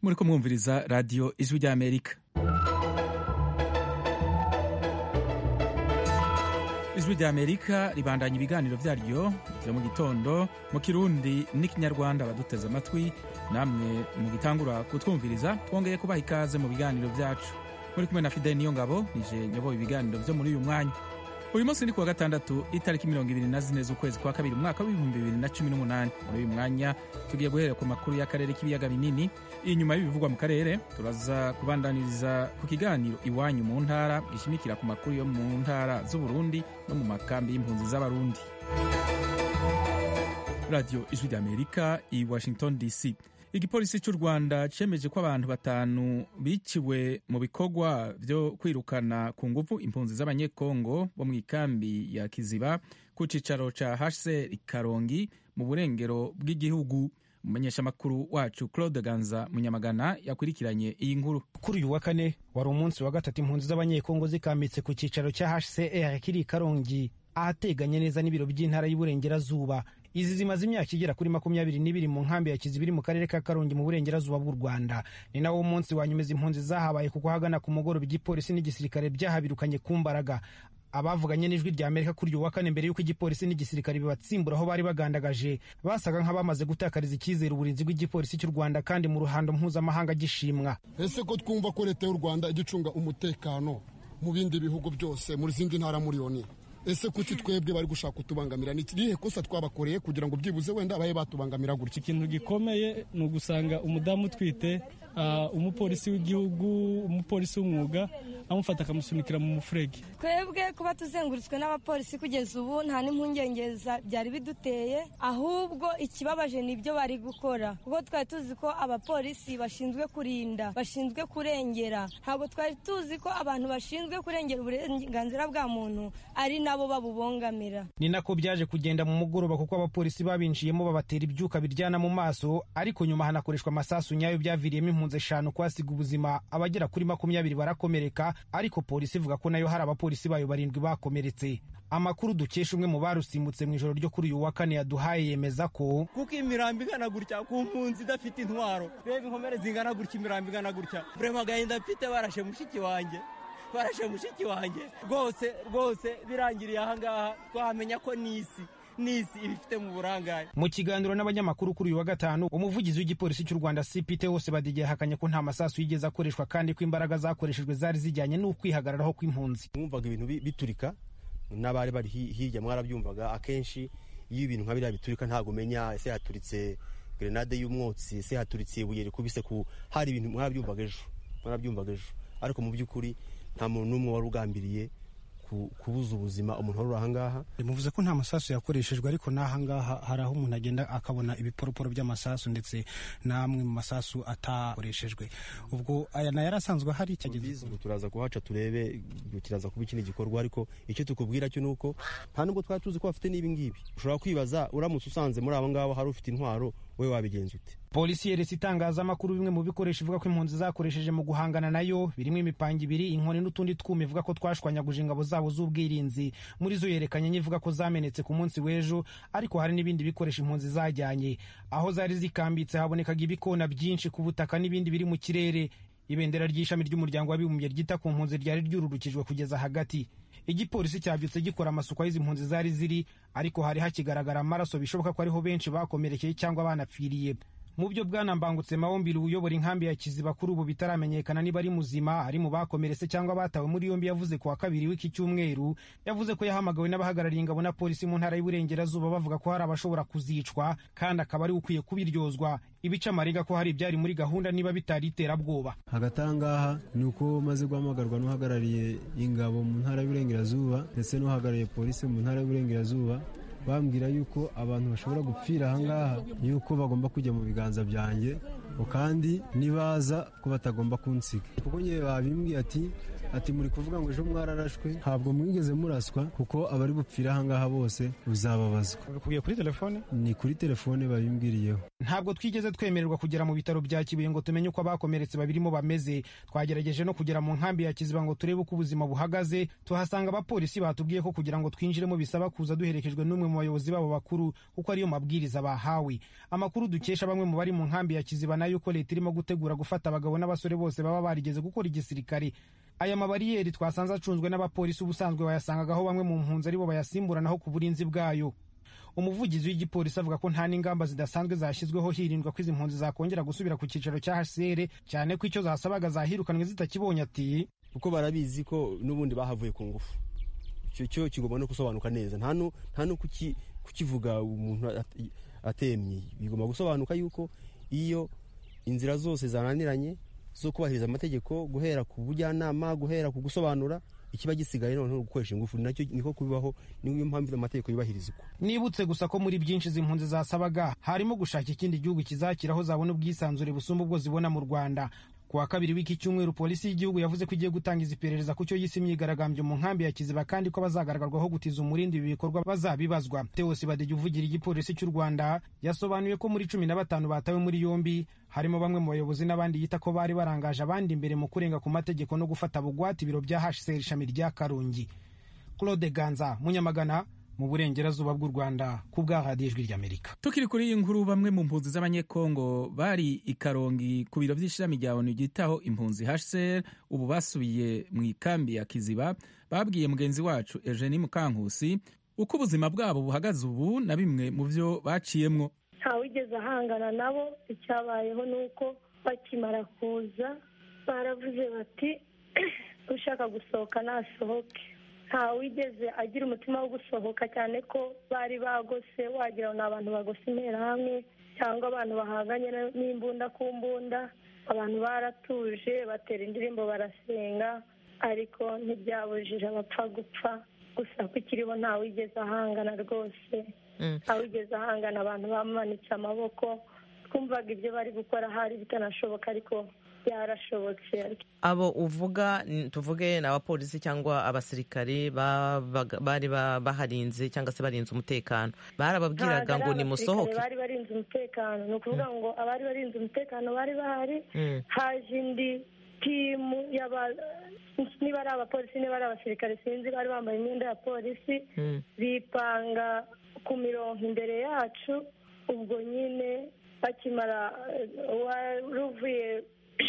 muriko mwumviriza radiyo ijwi ry'amerika ijwi ry'amerika ribandanya ibiganiro vyaryo vyo mu gitondo mu kirundi n'ikinyarwanda baduteze amatwi namwe mugitangura kutwumviriza twongeye kubaha ikaze mu biganiro vyacu muri kumwe na fideli niyo ngabo nije nyoboye ibiganiro vyo muri uyu mwanya uyu munsi ni kuwa gatandatu itariki mirongo ibiri na zine z'ukwezi kwa kabiri umwaka w'ibihumbi bibiri na cumi n'umunani muri uyu mwanya tugiye guhera ku makuru y'akarere k'ibiyaga binini inyuma y'ibivugwa mu karere turaza kubandaniriza ku kiganiro iwanyu mu ntara gishimikira ku makuru yo mu ntara z'uburundi no mu makambi y'impunzi z'abarundi radiyo ijwi ry'amerika i washington dc igipolisi cy'u rwanda cyemeje ko abantu batanu biciwe mu bikorwa byo kwirukana ku ngufu impunzi z'abanyekongo bo mu ikambi ya kiziba ku cyicaro cya hse karongi mu burengero bw'igihugu umumenyeshamakuru wacu claude ganza munyamagana yakurikiranye iyi nkuru kuri uyu wa kane wari umunsi wa gatatu impunzi z'abanyekongo zikambitse ku cyicaro cya hcr kiri karongi ahateganye neza n'ibiro by'intara y'uburengerazuba izi zimaze imyaka igera kuri makumyabiri n'ibiri mu nkambi ya kiziba iri mu karere ka karongi mu burengerazuba bw'u rwanda ni nawo munsi wa nyuma izi impunzi zahabaye kuko hagana ku mugoroba igipolisi n'igisirikare byahabirukanye ku mbaraga abavuganye n'ijwi rya amerika kuri uyu wa kane mbere y'uko igipolisi n'igisirikare bibatsimbura aho bari bagandagaje basaga nk'abamaze gutakariza icyizere uburinzi bw'igipolisi cy'u rwanda kandi mu ruhando mpuzamahanga gishimwa ese ko twumva ko leta y'u rwanda igicunga umutekano mu bindi bihugu byose mu zindi ntara muriyoni ese kuki twebwe bari gushaka kutubangamira ni irihe kosa twabakoreye kugira ngo byibuze wenda babe batubangamira gutya ikintu gikomeye ni ugusanga umudamu utwite umupolisi w'igihugu umupolisi w'umwuga amufata akamusunikira mu mufurege twebwe kuba tuzengurutswe n'abapolisi kugeza ubu nta n'impungenge byari biduteye ahubwo ikibabaje ni ibyo bari gukora kuko twari tuzi ko abapolisi bashinzwe kurinda bashinzwe kurengera ntabwo twari tuzi ko abantu bashinzwe kurengera uburenganzira bwa muntu ari nabo babubongamira ni nako byaje kugenda mu mugoroba kuko abapolisi babinjiyemo babatera ibyuka biryana mu maso ariko nyuma hanakoreshwa amasasu nyayo byaviriyemo impunzi eshanu kwasiga ubuzima abagera kuri makumyabiri barakomereka ariko polisi ivuga ko nayo hari abapolisi bayo barindwi bakomeretse amakuru dukesha umwe mu barusimbutse mu ijoro ryo kuri uyu wa kane yaduhaye yemeza ko kuko imirambo igana gutya ku mpunzi idafite intwaro reba inkomere zingana gutya imirambo igana gutya burema agahinda mfite barashe mushiki wanjye barashe mushiki wanjye rwose rwose birangiriye ahangaha twahamenya ko n'isi n'isi ibifite mu burangare mu kiganiro n'abanyamakuru kuri uyu wa gatanu umuvugizi w'igipolisi cy'u rwanda cpt wose badigeye yahakanye ko nta masasu yigeze akoreshwa kandi ko imbaraga zakoreshejwe zari zijyanye n'ukwihagararaho kw'impunzi mwumvaga ibintu biturika n'abari bari hirya mwarabyumvaga akenshi iyo ibintu nka biriya biturika ntabwo umenya ese haturitse grenade y'umwotsi ese haturitse ibuye rikubise ku hari ibintu mwarabyumvaga ejo mwarabyumvaga ejo ariko mu by'ukuri nta muntu n'umwe wari ugambiriye kubuza ubuzima umuntu wari uri ahangaha muvuze ko nta masasu yakoreshejwe ariko n'ahangaha hari aho umuntu agenda akabona ibiporoporo by'amasasu ndetse n'amwe mu masasu atakoreshejwe ubwo aya nayo yari asanzwe ahari cyageze turaza kuhaca turebe kiraza kuba ikindi gikorwa ariko icyo tukubwira cyo ni uko nta nubwo twari tuzi ko bafite n'ibi ngibi ushobora kwibaza uramutse usanze muri abo ngabo hari ufite intwaro we wabigenza ute polisi yeretse itangazamakuru bimwe mu bikoresho ivuga ko impunzi zakoresheje mu guhangana nayo birimo imipanga ibiri inkoni n'utundi twuma ivuga ko twashwanyaguje ingabo zabo z'ubwirinzi muri zo yerekanye n'ivuga ko zamenetse ku munsi w'ejo ariko hari n'ibindi bikoresho impunzi zajyanye aho zari zikambitse habonekaga ibikona byinshi ku butaka n'ibindi biri mu kirere ibendera ry'ishami ry'umuryango w'abibumbye ryita ku mpunzi ryari ryururukijwe kugeza hagati igipolisi cyabyutse gikora amasuku y'izi mpunzi zari ziri ariko hari hakigaragara amaraso bishoboka ko ariho benshi bakomerekeye cyangwa banapfiriye mu byo bwana mbangutse mawombiri uyobora inkambi ya kiziba kuri ubu bitaramenyekana niba ari muzima ari mu bakomeretse cyangwa batawe muri yombi yavuze ku wa kabiri w'iki cyumweru yavuze ko yahamagawe n'abahagarariye ingabo na polisi mu ntara y'uburengerazuba bavuga ko hari abashobora kuzicwa kandi akaba ari ukwiye kubiryozwa ibice amarenga ko hari ibyari muri gahunda niba bitari iterabwoba hagati aha ngaha ni uko maze guhamagarwa n'uhagarariye ingabo mu ntara y'uburengerazuba ndetse n'uhagarariye polisi mu ntara y'uburengerazuba bambwira yuko abantu bashobora gupfira ahangaha yuko bagomba kujya mu biganza byanjye kandi nibaza ko batagomba kunsiga kuko ngewe babimbwiye ati ati muri kuvuga ngo ejo mwararashwe ntabwo mwigeze muraswa kuko abari bupfira ahangaha bose uzababazwa babikubwiye kuri telefone ni kuri telefone babimbwiriyeho ntabwo twigeze twemererwa kugera mu bitaro bya kibuye ngo tumenye uko abakomeretse babirimo bameze twagerageje no kugera mu nkambi ya kiziba ngo turebe uko ubuzima buhagaze tuhasanga abapolisi batubwiye ko kugira ngo twinjiremo bisaba kuza duherekejwe n'umwe mu bayobozi babo bakuru kuko ariyo mabwiriza bahawe amakuru dukesha bamwe mu bari mu nkambi ya kiziba nayo ko leta irimo gutegura gufata abagabo n'abasore bose baba barigeze gukora igisirikare aya mabariyeri twasanze acunzwe n'abapolisi ubusanzwe bayasangagaho bamwe mu mpunzi aribo bayasimburanaho ku burinzi bwayo umuvugizi w'igipolisi avuga ko nta n'ingamba zidasanzwe zashyizweho hirindwa ko izi mpunzi zakongera gusubira ku cyicaro cya hcr cyane ko icyo zasabaga zahirukanwe zitakibonye ati kuko barabizi ko n'ubundi bahavuye ku ngufu icyo cyo kigomba no gusobanuka neza nta no kukivuga umuntu atemye bigomba gusobanuka yuko iyo inzira zose zananiranye zo kubahiriza amategeko guhera ku bujyanama guhera ku gusobanura ikiba gisigaye noneho gukoresha ingufu nacyo niko kubibaho niyo mpamvu amategeko yubahirizwa nibutse gusa ko muri byinshi izi mpunzi zasabaga harimo gushaka ikindi gihugu kizakira aho zabona ubwisanzure busumba ubwo zibona mu rwanda ku wa kabiri w'iki cyumweru polisi y'igihugu yavuze ko igiye gutangiza iperereza ku cyo yise imyigaragambyo mu nkambi ya kiziba kandi ko bazagaragarwaho gutiza umurindi ibi bikorwa bazabibazwa tewosi badege uvugira igipolisi cy'u rwanda yasobanuye ko muri cumi na batanu batawe muri yombi harimo bamwe mu bayobozi n'abandi yita ko bari barangaje abandi imbere mu kurenga ku mategeko no gufata bugwate ibiro bya hcr ishami rya karongi claude ganza munyamagana mu burengerazuba bw'u rwanda ku bwa radiyo ijwi ry'amerika tukiri kuri iyi nkuru bamwe mu mpunzi z'abanyekongo bari i karongi ku biro by'ishami rya onu ryitaho impunzi hcr ubu basubiye mu ikambi ya kiziba babwiye mugenzi wacu eugenie mukankusi uko ubuzima bwabo buhagaze ubu na bimwe mu byo baciyemwo ntawigeze ahangana nabo icyabayeho ni uko bakimara kuza baravuze bati ushaka gusohoka nasohoke ntawigeze agira umutima wo gusohoka cyane ko bari bagose wagira ngo ni abantu bagose interahamwe cyangwa abantu bahanganye n'imbunda ku mbunda abantu baratuje batera indirimbo barasenga ariko ntibyabujije abapfa gupfa gusa ko ikiriho ntawigeze ahangana rwose ntawigeze ahangana abantu bamanitse amaboko twumvaga ibyo bari gukora hari bitanashoboka ariko byarashobotse abo uvuga tuvuge ni abapolisi cyangwa abasirikare bari baharinze cyangwa se barinze umutekano barababwiraga ngo nimusohoke bari barinze umutekano ni ukuvuga ngo abari barinze umutekano bari bahari haje indi timu niba ari abapolisi niba ari abasirikare sinzi bari bambaye imyenda ya polisi bipanga ku mirongo imbere yacu ubwo nyine bakimara wari uvuye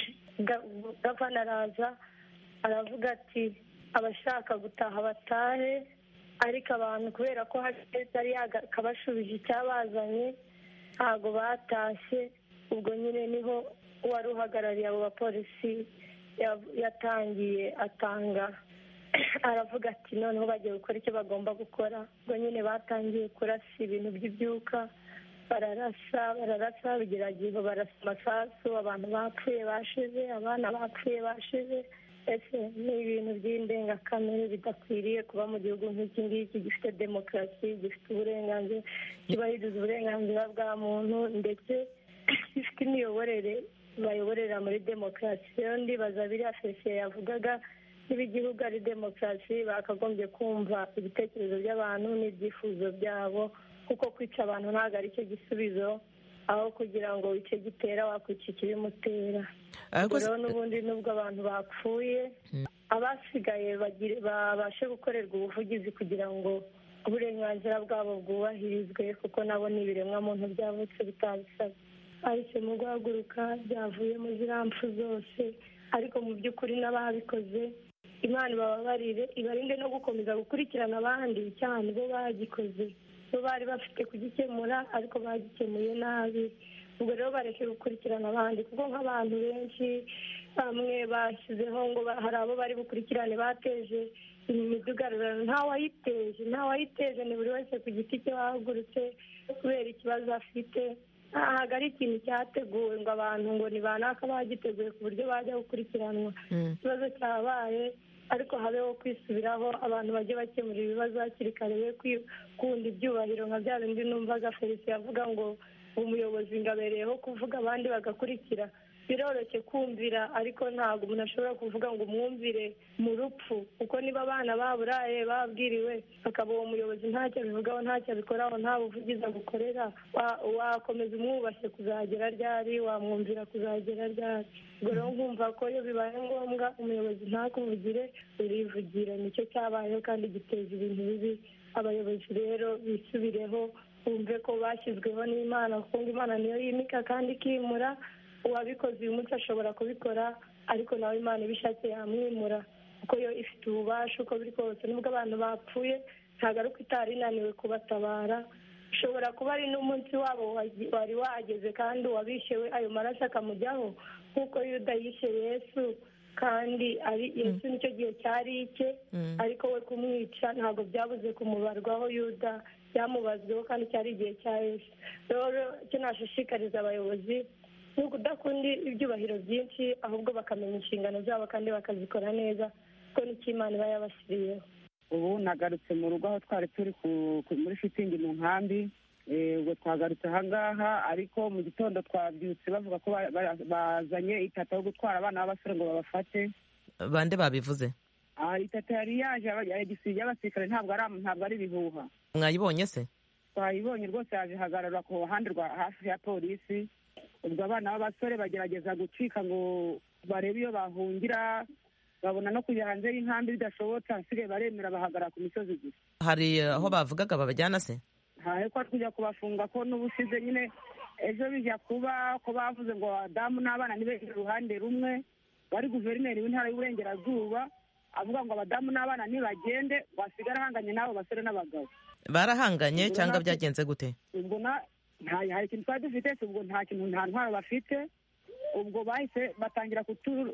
gavana araza aravuga ati abashaka gutaha batahe ariko abantu kubera ko yari yakabashubije icyabazanye ntabwo batashye ubwo nyine niho uwari uhagarariye abo bapolisi yatangiye atanga aravuga ati noneho bagiye gukora icyo bagomba gukora ubwo nyine batangiye kurasa ibintu by'ibyuka bararasa bararasa bigerageje barasa amasasu abantu bapfuye bashize abana bapfuye bashize ese ni ibintu by'indengakamere bidakwiriye kuba mu gihugu nk'iki ngiki gifite demokarasi gifite uburenganzira cyubahiriza uburenganzira bwa muntu ndetse gifite imiyoborere bayoborera muri demokarasi rero ndibaza biriya fesiye yavugaga niba igihugu ari demokarasi bakagombye kumva ibitekerezo by'abantu n'ibyifuzo byabo kuko kwica abantu ntabwo ari cyo gisubizo aho kugira ngo icyo gitera wakwica ikibimutera ubwo rero n'ubundi nubwo abantu bapfuye abasigaye babashe gukorerwa ubuvugizi kugira ngo uburenganzira bwabo bwubahirizwe kuko nabo ni ibiremwamuntu byavutse bitabisabye bahisemo guhaguruka byavuye mu ziriya mpfu zose ariko mu by'ukuri n'ababikoze imana ibababarire ibarinde no gukomeza gukurikirana abandi cyane bo bagikoze bo bari bafite kugikemura ariko bagikemuye nabi ubwo rero bareke gukurikirana abandi kuko nk'abantu benshi bamwe bashyizeho ngo hari abo bari bukurikirane bateje imidugararo ntawayiteje ntawayiteje ni buri wese ku giti cye wahagurutse kubera ikibazo afite ntabwo ari ikintu cyateguwe ngo abantu ngo ni banaka bagiteguye ku buryo bajya gukurikiranwa ikibazo cyabaye ariko habeho kwisubiraho abantu bajye bakemura ibibazo hakiri kare be kwikunda ibyubahiro nka bya bindi numvaga felicien avuga ngo umuyobozi ngo abereyeho kuvuga abandi bagakurikira biroroshye kumvira ariko ntabwo umuntu ashobora kuvuga ngo umwumvire mu rupfu kuko niba abana baburaye babwiriwe akaba uwo muyobozi ntacyo abivugaho ntacyo abikoraho nta buvugizi agukorera wakomeza umwubashye kuzagera ryari wamwumvira kuzagera ryari ubwo rero nkumva ko iyo bibaye ngombwa umuyobozi ntakuvugire urivugira nicyo cyabayeho kandi giteza ibintu bibi abayobozi rero bisubireho bumve ko bashyizweho n'imana kuko ngo imana niyo yimika kandi ikimura uwabikoze uyu munsi ashobora kubikora ariko nawe imana ibishatse yamwimura kuko yo ifite ububasha uko biri kose nubwo abantu bapfuye ntabwo ari uko itari inaniwe kubatabara ushobora kuba ari n'umunsi wabo wari wageze kandi uwabishewe ayo maraso akamujyaho nk'uko yuda yishe yesu kandi ari yesu nicyo gihe cyari icye ariko we kumwica ntabwo byabuze kumubarwaho yuda byamubazweho kandi cyari igihe cya yesu rero icyo nashishikariza abayobozi ni ukudakunda ibyubahiro byinshi ahubwo bakamenya inshingano zabo kandi bakazikora neza kuko nicyo imana iba yabashyiriyeho ubu nagarutse mu rugo aho twari turi muri shitingi mu nkambi ubwo twagarutse ahangaha ariko mu gitondo twabyutse bavuga ko bazanye itata yo gutwara abana b'abasore ngo babafate bande babivuze itata yari yaje y'abasirikare ntabwo ari ibihuha mwayibonye se twayibonye rwose yaje ihagarara ku ruhande rwa hafi ya polisi ubwo abana b'abasore bagerageza gucika ngo barebe iyo bahungira babona no kujya hanze y'inkambi bidashobotse hasigaye baremera bahagarara ku misozi gusa hari aho bavugaga babajyana se ntahe ko tujya kubafunga ko n'ubushize nyine ejo bijya kuba ko bavuze ngo abadamu n'abana ntibegere uruhande rumwe wari guverineri w'intara y'uburengerazuba avuga ngo abadamu n'abana ntibagende wasigara ahanganye n'abo basore n'abagabo barahanganye cyangwa byagenze gute ubwo hari ikintu twari dufite ubwo nta kintu nta ntwaro bafite ubwo bahise batangira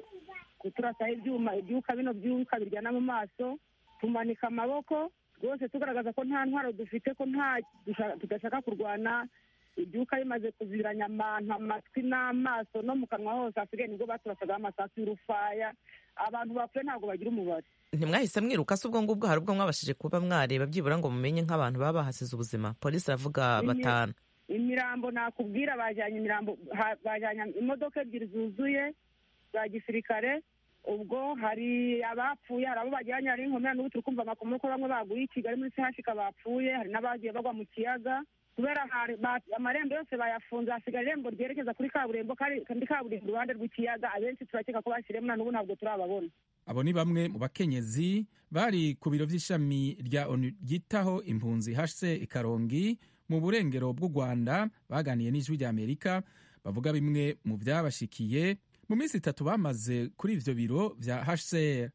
kuturasaho ibyuma ibyuka bino byuka biryana mu maso tumanika amaboko rwose tugaragaza ko nta ntwaro dufite ko nta tudashaka kurwana ibyuka bimaze kuziranya abantu amatwi n'amaso no mu kanwa hose hasigaye nibwo baturasagaho amasasu y'urufaya abantu bapfuye ntabwo bagira umubare ntimwahise mwiruka se ubwo ngubwo hari ubwo mwabashije kuba mwareba byibura ngo mumenye nk'abantu baba bahasize ubuzima polisi iravuga batanu imirambo nakubwira bajyanye imirambo bajyanye imodoka ebyiri zuzuye za gisirikare ubwo hari abapfuye hari abo bajyanye hari inkomere n'ubu turi kumva amakuru ko bamwe baguye i kigali muri sehashika bapfuye hari n'abagiye bagwa mu kiyaga kubera amarembo yose bayafunze hasigaye irembo ryerekeza kuri kaburimbo kandi kaburimbo iruhande rw'ikiyaga abenshi turakeka ko bashyiremo na n'ubu ntabwo turababona abo ni bamwe mu bakenyezi bari ku biro by'ishami rya onu ryitaho impunzi hse ikarongi mu burengero bw'u rwanda baganiye n'ijwi ry'amerika bavuga bimwe mu byabashikiye mu minsi itatu bamaze kuri ivyo biro vya hcr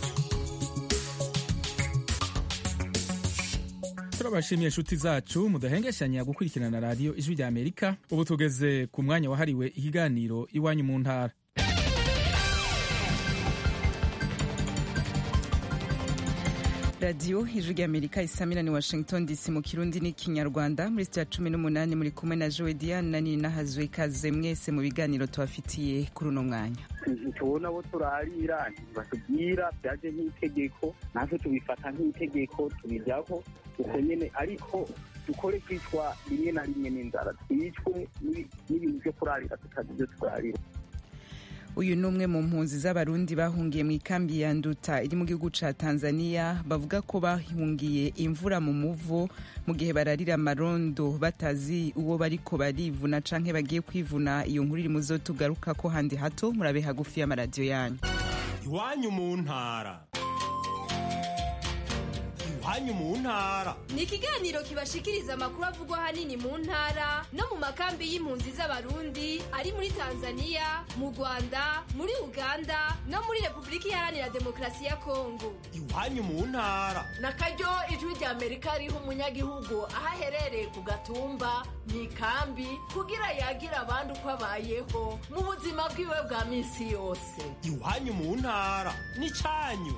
turabashimiye inshuti zacu mudahengeshanya gukurikirana radiyo ijwi rya amerika ubu tugeze ku mwanya wahariwe ikiganiro iwanyu mu ntara radiyo ijwi rya amerika isamira ni washington dc mu kirundi n'ikinyarwanda muri sitiya cumi n'umunani muri kumwe na jowe diane na nini nahazwe ikaze mwese mu biganiro tubafitiye kuri uno mwanya tubona abo turarira batubwira byaje nk'itegeko natwe tubifata nk'itegeko tubijyaho uko nyine ariko dukore kwicwa rimwe na rimwe n'inzara twicwe n'ibintu byo kurarira tutazi ibyo turarira uyu ni umwe mu mpunzi z'abarundi bahungiye mu ikambi ya nduta iri mu gihugu ca tanzania bavuga ko bahungiye imvura mu muvo mu gihe bararira amarondo batazi uwo bariko barivuna canke bagiye kwivuna iyo nkuru iri muzo tugaruka ko handi hato murabe hagufi y'amaradiyo yanyu iwanyu mu ntara iwanyu mu ntara ni ikiganiro kibashikiriza amakuru avugwa ahanini mu ntara no mu makambi y'impunzi z'abarundi ari muri tanzania mu rwanda muri uganda no muri repubulika iharanira demokarasi ya kongo iwanyu mu ntara na karyo ijwi rya amerika riha umunyagihugu aho aherereye ku gatumba mu ikambi kugira yagire abandi uko abayeho mu buzima bwiwe bwa minsi yose iwanyu mu ntara ni cyanyu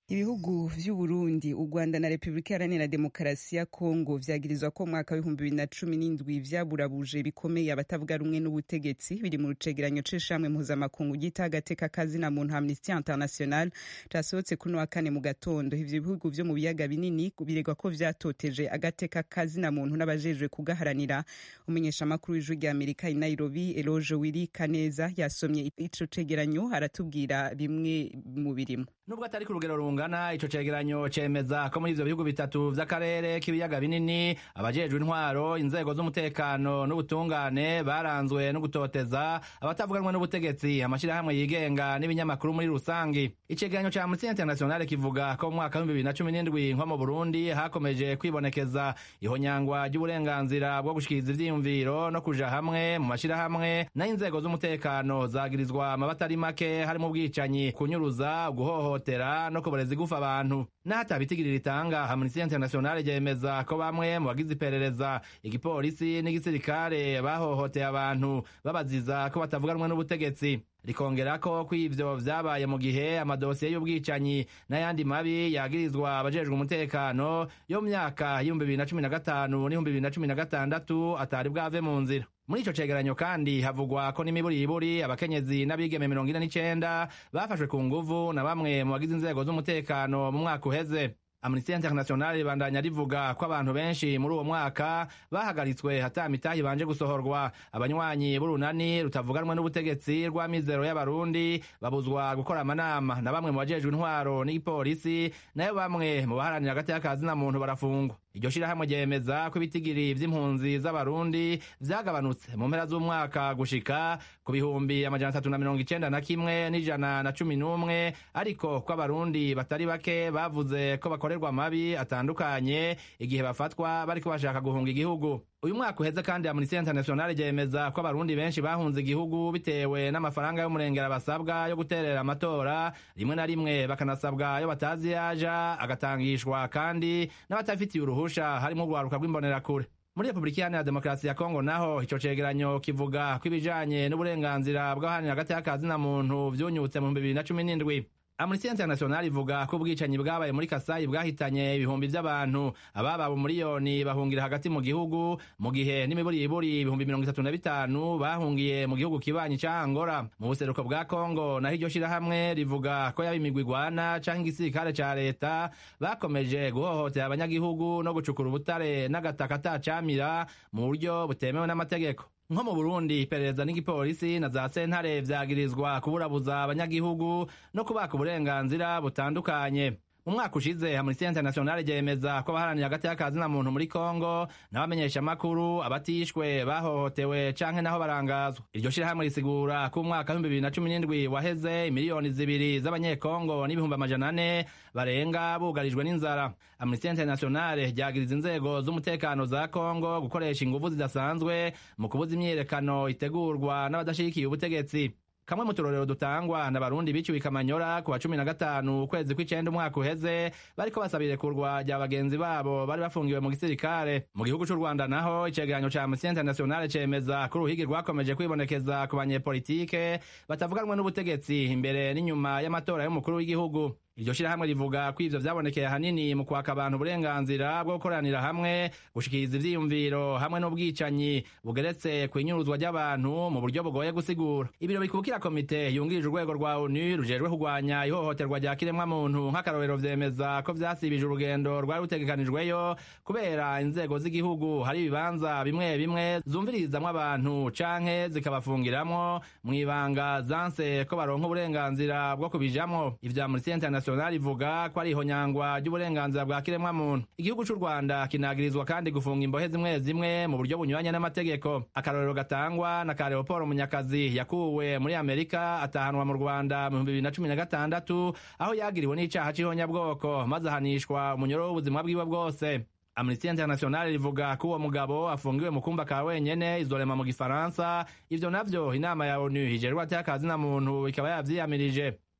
ibihugu vy'uburundi u rwanda na repubulika iharanira demokarasi ya kongo vyagirizwa ko mwaka w'ibihumbi bibiri na cumi n'indwi vyaburabuje bikomeye abatavuga rumwe n'ubutegetsi biri mu rucegeranyo c'ishamwe mpuzamakungu ryita agateka kazina muntu amnesty international casohotse kuri wa kane mu gatondo ivyo bihugu vyo mu biyaga binini biregwa ko vyatoteje agateka kazina muntu n'abajejwe kugaharanira umumenyeshamakuru w'ijwi rya amerika i nairobi eloge wiri kaneza yasomye ico cegeranyo aratubwira bimwe mu birimo nubwo atari ku rugero rungana ico cegeranyo cemeza ko muri ivyo bihugu bitatu vy'akarere k'ibiyaga binini abajejwe intwaro inzego z'umutekano n'ubutungane baranzwe no gutoteza abatavuganwe n'ubutegetsi amashirahamwe yigenga n'ibinyamakuru muri rusangi icegeranyo ca amnesty international kivuga ko mu mwaka w'ibihumbi bibiri na cumi n'indwi nko mu burundi hakomeje kwibonekeza ihonyangwa ry'uburenganzira bwo gushikiriza ivyiyumviro no kuja hamwe mu mashirahamwe n'inzego z'umutekano zagirizwa amabata ari make harimo ubwicanyi kunyuruza guhohotera no kuboreza igufa abantu n'ahatabitigirira itanga amnesty international ryemeza ko bamwe mu bagize iperereza igipolisi n'igisirikare bahohoteye abantu babaziza ko batavuganwe n'ubutegetsi rikongera ko ko ivyo vyabaye mu gihe amadosiye y'ubwicanyi n'ayandi mabi yagirizwa abajejwe umutekano yo mu myaka y'ibihumbi bibiri na cumi na gatanu n'ibihumbi bibiri na cumi na gatandatu atari bwave mu nzira muri ico cegeranyo kandi havugwa ko n'imiburiburi abakenyezi n'abigeme mirongo ine n'icenda bafashwe ku nguvu na bamwe mu bagize inzego z'umutekano mu mwaka uheze amnesty international ribandanya rivuga ko abantu benshi muri uwo mwaka bahagaritswe hata mitahi banje gusohorwa abanywanyi b'urunani rutavuganwe n'ubutegetsi rw'amizero y'abarundi babuzwa gukora amanama na bamwe mu bajejwe intwaro n'igipolisi nayo bamwe mu baharanira agati y'akazina muntu barafungwa iryo shirahamwe ryemeza ko ibitigiri vy'impunzi z'abarundi vyagabanutse mu mpera z'umwaka gushika ku bihumbi amajana atatu na mirongo icenda na kimwe n'ijana na cumi n'umwe ariko ko abarundi batari bake bavuze ko bakorerwa amabi atandukanye igihe bafatwa bariko bashaka guhunga igihugu uyu mwaka uheze kandi amnesty international ryemeza ko abarundi benshi bahunze igihugu bitewe n'amafaranga y'umurengera basabwa yo guterera amatora rimwe na rimwe bakanasabwa ayo batazi yaja agatangishwa kandi n'abatafitiye uruhusha harimo urwaruka rw'imbonerakure muri repubulika iharanira demokarasi ya kongo naho ico cegeranyo kivuga ko ibijanye n'uburenganzira bw'abaharanira hagati y'akazina muntu vyunyutse mu bihumbi bibiri na cumi n'indwi amnesty international ivuga ko ubwicanyi bwabaye muri kasayi bwahitanye ibihumbi vy'abantu ababa miliyoni bahungira hagati mu gihugu mu gihe n'imiburiburi ibihumbi mirongo itatu na bitanu bahungiye mu gihugu kibanyi ca angola mu buseruko bwa kongo naho iryo shirahamwe rivuga ko yaba imigwi igwana canke igisirikare ca leta bakomeje guhohotera abanyagihugu no gucukura ubutare n'agataka atacamira mu buryo butemewe n'amategeko nko mu burundi iperereza n'igipolisi na za sentare vyagirizwa kuburabuza abanyagihugu no kubaka uburenganzira butandukanye mu mwaka ushize amnesty international ryemeza ko abaharanira hagati y'akazina muntu muri kongo n'abamenyesha amakuru abatishwe bahohotewe canke naho barangazwa iryo shirahamwe risigura ko umwaka w'ibihumbi bibiri na cumi n'indwi waheze imiliyoni zibiri z'abanyekongo n'ibihumbi amajana ane barenga bugarijwe n'inzara amnesty international ryagiriza inzego z'umutekano za kongo gukoresha inguvu zidasanzwe mu kubuza imyiyerekano itegurwa n'abadashigikiye ubutegetsi kamwe mu turorero dutangwa na barundi biciwe ikamanyora ku wa cumi na gatanu ukwezi kw'icenda umwaka uheze bariko basaba irekurwa rya bagenzi babo bari bafungiwe mu gisirikare mu gihugu c'u rwanda naho icegeranyo ca amnesty international cemeza ko uruhigi rwakomeje kwibonekeza ku banyepolitike batavuganwe n'ubutegetsi imbere n'inyuma y'amatora y'umukuru w'igihugu iryo shirahamwe rivuga ko ivyo vyabonekeye ahanini mu kwaka abantu uburenganzira bwo gukoranira hamwe gushikiriza ivyiyumviro hamwe n'ubwicanyi bugeretse kw'inyuruzwa ry'abantu mu buryo bugoye gusigura ibiro bikubukira komite yungirije urwego rwa onu rujejwe kurwanya ihohoterwa rya kiremwamuntu nk'akarorero vyemeza ko vyasibije urugendo rwari rutegekanijweyo kubera inzego z'igihugu hari ibibanza bimwe bimwe zumvirizamwo abantu canke zikabafungiramwo mw'ibanga zanse ko baronka uburenganzira bwo kubijamwo ivya amnesty international ivuga ko ari ihonyangwa ry'uburenganzira bwa kiremwamuntu igihugu c'u rwanda kinagirizwa kandi gufunga imbohe zimwe zimwe mu buryo bunyuranye n'amategeko akarorero gatangwa na ka leopold munyakazi yakuwe muri amerika atahanwa mu rwanda mu bihumbi bibiri na cumi na gatandatu aho yagiriwe n'icaha c'ihonyabwoko maze ahanishwa umunyoro w'ubuzima bwiwe bwose amnesty international rivuga ko uwo mugabo afungiwe mu kumba ka wenyene izorema mu gifaransa ivyo navyo inama ya onu hijejwe ateye akazina muntu ikaba yavyiyamirije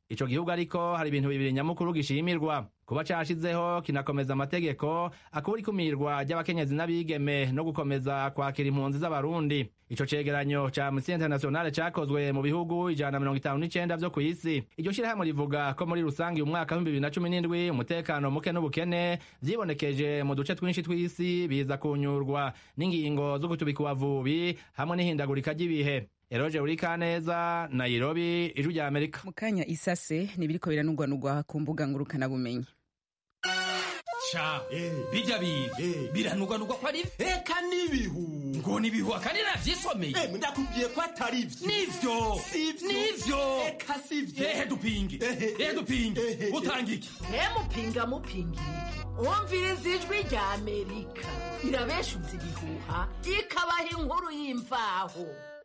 ico gihugu ariko hari ibintu bibiri nyamukuru gishimirwa kuba cashizeho kinakomeza amategeko akubura ikumirwa ry'abakenyezi n'abigeme no gukomeza kwakira impunzi z'abarundi ico cegeranyo ca amnesty internationale cakozwe mu bihugu ijana na mirongo itanu n'icenda vyo kw'isi iryo shirahamwe rivuga ko muri rusange uyu mwaka w'ibihumbi bibiri na cumi n'indwi umutekano muke n'ubukene vyibonekeje mu duce twinshi tw'isi biza kunyurwa n'ingingo zo gutubika ubavubi hamwe n'ihindagurika ry'ibihe eroje urikaneza nairobi ijwi rya amerika mu kanya isase nibiriko biranugwanugwa ku mbuga ngurukanabumenyi ca bijya biga biranugwanugwa ko ari eka n'ibihu ngo nibihu akandi navyisomeye ndakubwiye ko atari vyo nivyo nivyo eka sivyo ehe dupinge ehe dupinge utanga iki mupinga mupingira wumviriza ijwi rya amerika irabeshuza ibihuha ikabaha inkuru y'imvaho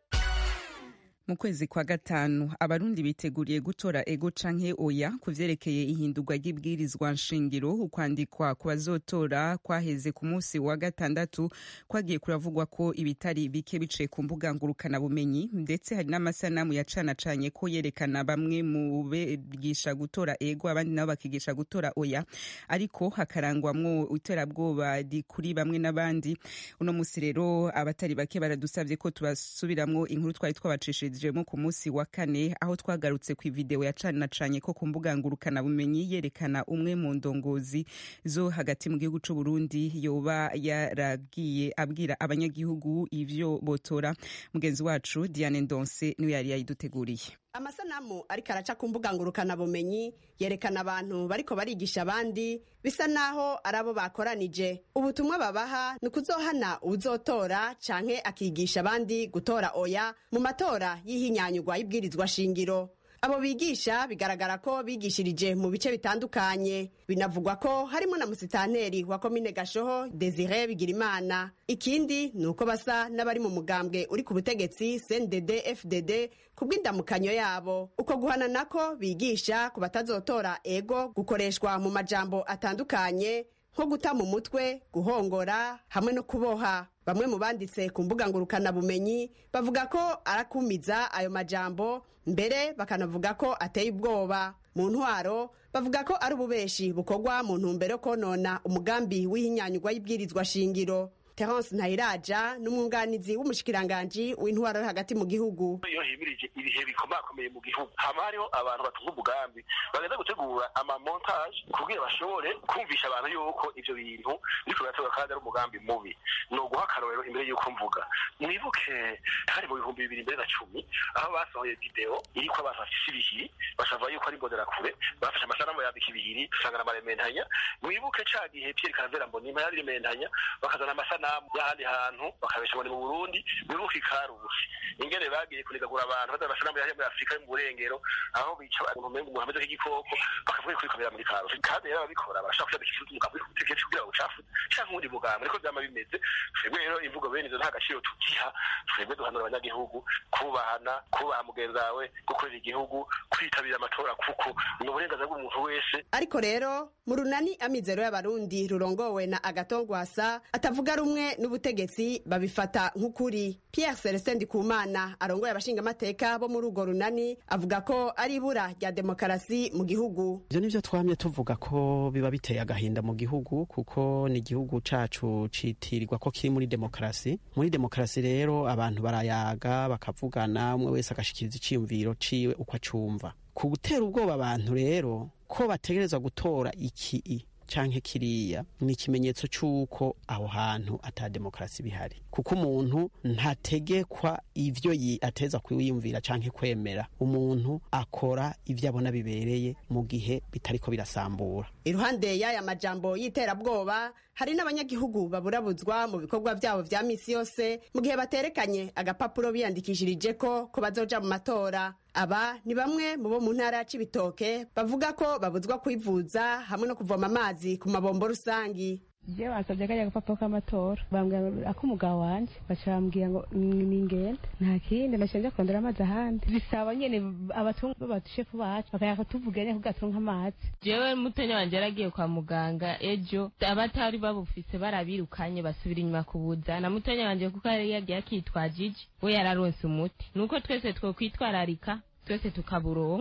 mu kwezi kwa gatanu abarundi biteguriye gutora ego canke oya ku vyerekeye ihindurwa ry'ibwirizwa nshingiro ukwandikwa ku bazotora kwaheze ku munsi wa gatandatu kwagiye kuravugwa ko ibitari bike biciye ku mbuga ngurukana bumenyi ndetse hari n'amasanamu yacanacanye ko yerekana bamwe mu bigisha gutora ego abandi nabo bakigisha gutora oya ariko hakarangwamwo iterabwoba kuri bamwe n'abandi uno musi rero abatari bake baradusavye ko tubasubiramwo inkuru twari twabacishije twabashyikirijemo ku munsi wa kane aho twagarutse ku ivideo yacanacanye ko ku mbuga ngurukana bumenyi yerekana umwe mu ndongozi zo hagati mu gihugu c'u Burundi yoba yaragiye abwira abanyagihugu ivyo botora mugenzi wacu Diane Ndonse niwe yari yayiduteguriye amasanamu ariko araca ku mbuga ngurukanabumenyi yerekana abantu bariko barigisha abandi bisa naho ari abo bakoranije ubutumwa babaha ni ukuzohana uwuzotora canke akigisha abandi gutora oya mu matora y'ihinyanyurwa y'ibwirizwa shingiro abo bigisha bigaragara ko bigishirije mu bice bitandukanye binavugwa ko harimo na musitanteri wa komine gashoho desire bigirimana ikindi ni uko basa n'abari mu mugambwe uri ku butegetsi cndd fdd ku bw'indamukanyo yabo uko guhana nako bigisha ku batazotora ego gukoreshwa mu majambo atandukanye nko guta mu mutwe guhongora hamwe no kuboha bamwe mu banditse ku mbuga ngurukanabumenyi bavuga ko arakumiza ayo majambo mbere bakanavuga ko ateye ubwoba mu ntwaro bavuga ko ari ububeshi bukorwa mu ntumbero yo konona umugambi w'ihinyanyurwa y'ibwirizwa shingiro terence ntayiraja n'umwunganizi w'umushikiranganji w'intwaro yo hagati mu gihugu iyo himirije ibihe bikomakomeye mu gihugu hama hariho abantu batunga umugambi bagenda gutegura amamontage kugira bashobore kumvisha abantu yuko ivyo bintu biriko birategwa kandi ari umugambi mubi ni uguha akarorero imbere y'uko mvuga mwibuke hari mu bihumbi bibiri mbere na cumi aho basohoye video iriko abantu bafise ibihiri basava yuko ari imbonerakure bafashe amasanamu yambika ibihiri usanga na marementanya mwibuke ca gihe pierre karavera mbonimpa yari rementanya bakazana amasanamu amasanamu y'ahandi hantu bakabesha ngo ni mu burundi biruka ikarusi ingene bagiye kunigagura abantu bazana amasanamu yaje muri afurika yo mu burengero aho bica umuntu umenga umuntu ameze nk'igikoko bakavuga ko bikomera muri karusi kandi rero ababikora barashaka kuja gushyira umugambi ku butegetsi kugira ngo ucafu canke uwundi mugambi niko vyama bimeze twebwe rero imvugo bene izo nta gaciro tugiha twebwe duhanura abanyagihugu kubahana kubaha mugenzi wawe gukorera igihugu kwitabira amatora kuko ni uburenganzira bw'umuntu wese ariko rero mu runani amizero y'abarundi rurongowe na agatongwasa atavuga rumwe n'ubutegetsi babifata nk'ukuri pierre celestin ndikumana arongoye abashingamateka bo muri urwo runani avuga ko ari ibura rya demokarasi mu gihugu ivyo nivyo twamye tuvuga ko biba biteye agahinda mu gihugu kuko ni igihugu cacu citirirwa ko kiri muri demokarasi muri demokarasi rero abantu barayaga bakavugana umwe wese agashikiriza iciyumviro ciwe uko acumva ku gutera ubwoba abantu rero ko bategerezwa gutora iki canke kiriya ni ikimenyetso c'uko aho hantu ata demokarasi bihari kuko umuntu ntategekwa ivyo ateza kwiyumvira canke kwemera umuntu akora ivyo abona bibereye mu gihe bitariko birasambura iruhande y'aya majambo y'iterabwoba hari n'abanyagihugu baburabuzwa mu bikorwa vyabo vya misi yose mu gihe baterekanye agapapuro biyandikishirije ko ko bazoja mu matora aba ni bamwe mu bo mu ntara ya cibitoke bavuga ko babuzwa kwivuza hamwe no kuvoma amazi ku mabombo rusangi je basabye kajya agapapuro k'amatora bambwira ak'umugabo wanje baca bambwira ngo ningende nta kindi naciye nja kurondera amazi ahandi bisaba nyene abatunga batushefu bacu bakaya kutuvuga nyene kugatunga amazi jewe mutenya wanje yaragiye kwa muganga ejo abatari babufise barabirukanye basubira inyuma kubuza na mutenya wanje kuko yari yagiye akitwajije we yararonse umuti nuko twese twokwitwararika twese tukaburonka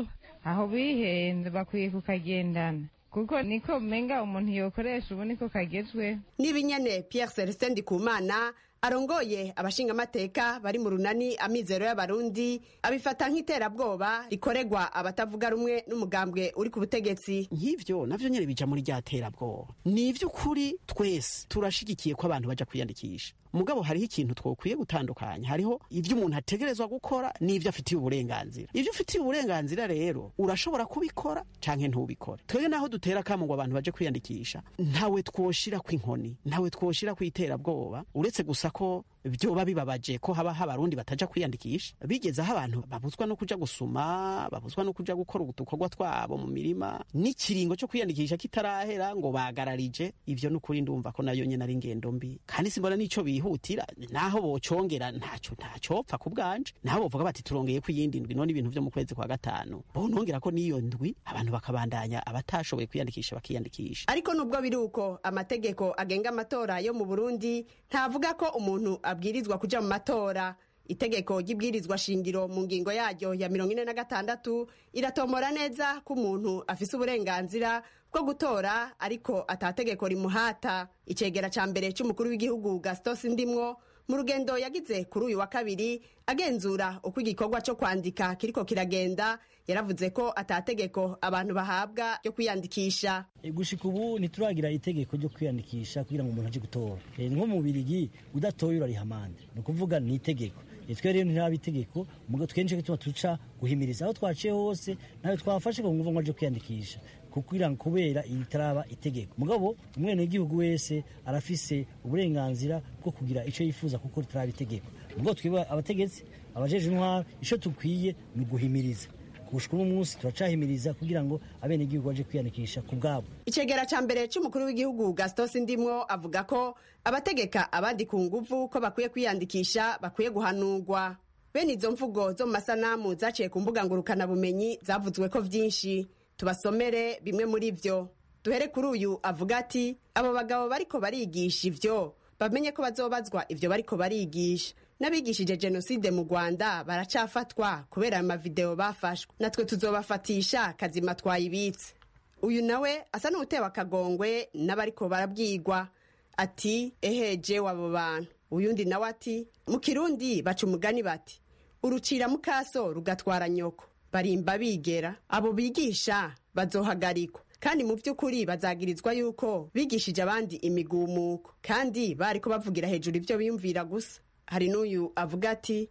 aho bihenze bakwiye kukagendana kuko niko menga umuntu yokoresha ubu niko kagezweho n'ibinyene pierre celestin ndikumana arongoye abashingamateka bari mu runani amizero y'abarundi abifata nk'iterabwoba rikorerwa abatavuga rumwe n'umugambwe uri ku butegetsi nk'ivyo navyo nyene bija muri rya terabwoba ni ivy'ukuri twese turashigikiye ko abantu baja kwiyandikisha mugabo hariho ikintu twokwiye gutandukanya hariho ivyo umuntu ategerezwa gukora n'ivyo afitiye uburenganzira ivyo ufitiye uburenganzira rero urashobora kubikora canke ntubikore twebwe naho dutera kamo ngo abantu baje kwiyandikisha ntawe twoshira kw'inkoni ntawe twoshira kw'iterabwoba uretse gusa ko vyoba bibabaje ko haba abarundi bataja kwiyandikisha bigeze aho abantu babuzwa no kuja gusuma babuzwa no kuja gukora udukorwa twabo mu mirima n'ikiringo co kwiyandikisha kitarahera ngo bagararije ivyo n'ukuri ndumva ko nayo nyene ari ingendo mbi kandi simbona n'ico bihutira naho bocongera ntaco ntacopfa ku bwanje naho bovuga bati turongeye ko iyindi ndwi none ibintu vyo mu kwezi kwa gatanu bonongera ko n'iyo ndwi abantu bakabandanya abatashoboye kwiyandikisha bakiyandikisha ariko nubwo biri uko amategeko agenga amatora yo mu burundi ntavuga ko umuntu abwirizwa kuja mu matora itegeko ry'ibwirizwa shingiro mu ngingo yaryo ya mirongo ine na gatandatu iratomora neza ko umuntu afise uburenganzira bwo gutora ariko atategeko rimuhata icegera ca mbere c'umukuru w'igihugu gastos ndimwo mu rugendo yagize kuri uyu wa kabiri agenzura uko igikorwa cyo kwandika kiriko kiragenda yaravuze ko atategeko abantu bahabwa ryo kwiyandikisha gushika ubu ntituragira itegeko ryo kwiyandikisha kugira ngo umuntu aje gutora nko mu birigi udatoye urariha amande ni ukuvuga ni itegeko twe rero ntiraba itegeko mugo twenshi gituma tuca guhimiriza aho twaciye hose nawe twafashe ngo ngo aje kwiyandikisha kugira ngo kubera itaraba itegeko mugabo umwene w'igihugu wese arafise uburenganzira bwo kugira ico yifuza kuko ritaraba itegeko mugo twiba abategetsi abajeje intwaro ico tukwiye ni uguhimiriza gushika uno munsi turacahimiriza kugira ngo abene igihugu baje kwiyandikisha ku bwabo icegera ca mbere c'umukuru w'igihugu gastos ndimwo avuga ko abategeka abandi ku nguvu ko bakwiye kwiyandikisha bakwiye guhanurwa bene izo mvugo zo mu masanamu zaciye ku mbuga ngurukanabumenyi zavuzwe ko vyinshi tubasomere bimwe muri vyo duhere kuri uyu avuga ati abo bagabo bariko barigisha ivyo bamenye ko bazobazwa ivyo bariko barigisha n'abigishije jenoside mu rwanda baracafatwa kubera ayo mavideo bafashwe natwe tuzobafatisha kazima twayibitse uyu nawe asa n'utewe akagongwe n'abariko barabwigwa ati eheje wabo bantu uyundi nawe ati mu kirundi baca umugani bati urucira mukaso rugatwara nyoko barimba bigera abo bigisha bazohagarikwa kandi mu by'ukuri bazagirizwa yuko bigishije abandi imigumuko kandi bariko bavugira hejuru ibyo biyumvira gusa hari n'uyu avuga ati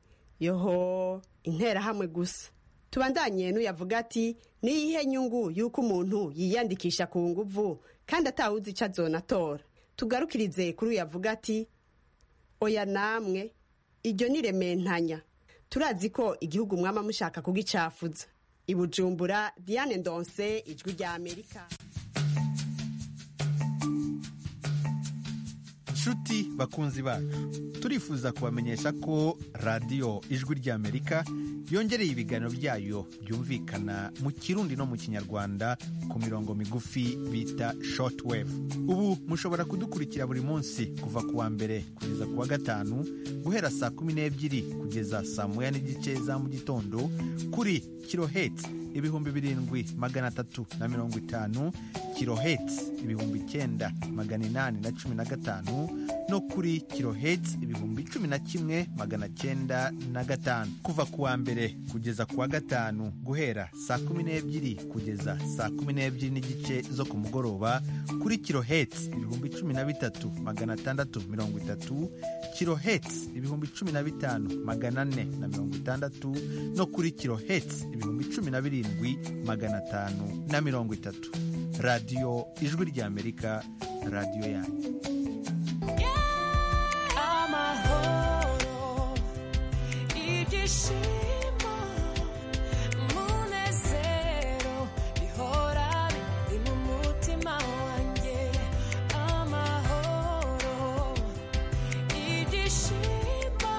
yoho interahamwe gusa tubandanye n'uyu avuga ati niyihe nyungu y'uko umuntu yiyandikisha ku nguvu kandi atawuzi icyo azonatora tugarukirize kuri uyu avuga ati oya namwe iryo ni rementanya turazi ko igihugu mwama mushaka kugicafuza i bujumbura diane ndonse ijwi rya amerika nshuti bakunzi bacu turifuza kubamenyesha ko radiyo ijwi ry'amerika yongereye ibiganiro byayo byumvikana mu kirundi no mu kinyarwanda ku mirongo migufi bita shortwave ubu mushobora kudukurikira buri munsi kuva ku wa mbere kugeza ku wa gatanu guhera saa kumi n'ebyiri kugeza saa moya n'igice za mu gitondo kuri kiloheti ibihumbi birindwi magana atatu na mirongo itanu kiloheti ibihumbi icyenda magana inani na cumi na gatanu no kuri kiloheti ibihumbi cumi na kimwe magana cyenda na gatanu kuva ku wa mbere kugeza ku wa gatanu guhera saa kumi n'ebyiri kugeza saa kumi n'ebyiri n'igice zo ku mugoroba kuri kiloheti ibihumbi cumi na bitatu magana atandatu mirongo itatu kiloheti ibihumbi cumi na bitanu magana ane na mirongo itandatu no kuri kiloheti ibihumbi cumi na birindwi magana atanu na mirongo itatu radiyo ijwi ry'amerika radiyo yanyu amahoro ibyishimo umunezero bihora biri mu mutima wanjye amahoro ibyishimo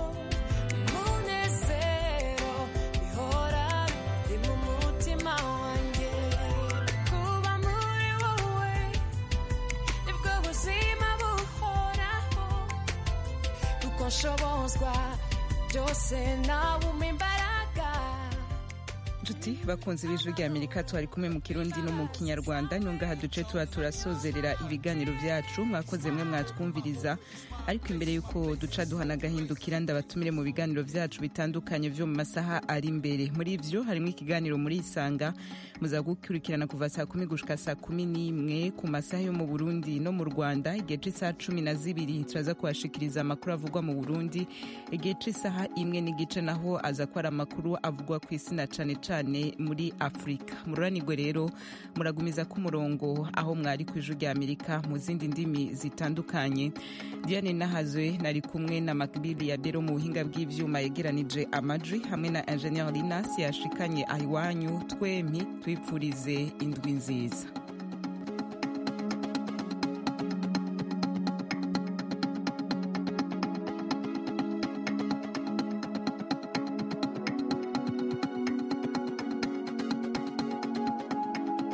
umunezero bihora biri mu mutima wanjye kuba muri wowe nibwo buzima buhoraho kuko nshobozwa byose nawe umpa imbaraga nshuti bakunze b'ijwi rya amerika twari kumwe mu kirundi no mu kinyarwanda nyungaha duce tuba turasozerera ibiganiro byacu mwakoze mwe mwatwumviriza ariko imbere y'uko duca duhana agahindukira ndabatumire mu biganiro byacu bitandukanye byo mu masaha ari imbere muri byo harimo ikiganiro muri isanga muza gukurikirana kuva saa kumi gushika saa kumi n'imwe ku masaha yo mu burundi no mu rwanda igihe cy'isaha cumi na zibiri turaza kubashikiriza amakuru avugwa mu burundi igihe cy'isaha imwe n'igice naho aza ko ari amakuru avugwa ku isi na cane cane muri afurika mururanirwe rero muragumiza ku murongo aho mwari ku ijwi rya amerika mu zindi ndimi zitandukanye diane nahazwe nari kumwe na makbili ya bero mu buhinga bw'ivyuma yegeranije amajwi hamwe na ingenieur linas yashikanye ahiwanyu twemi twipfurize indwi nziza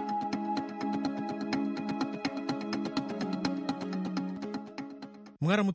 mwaramutse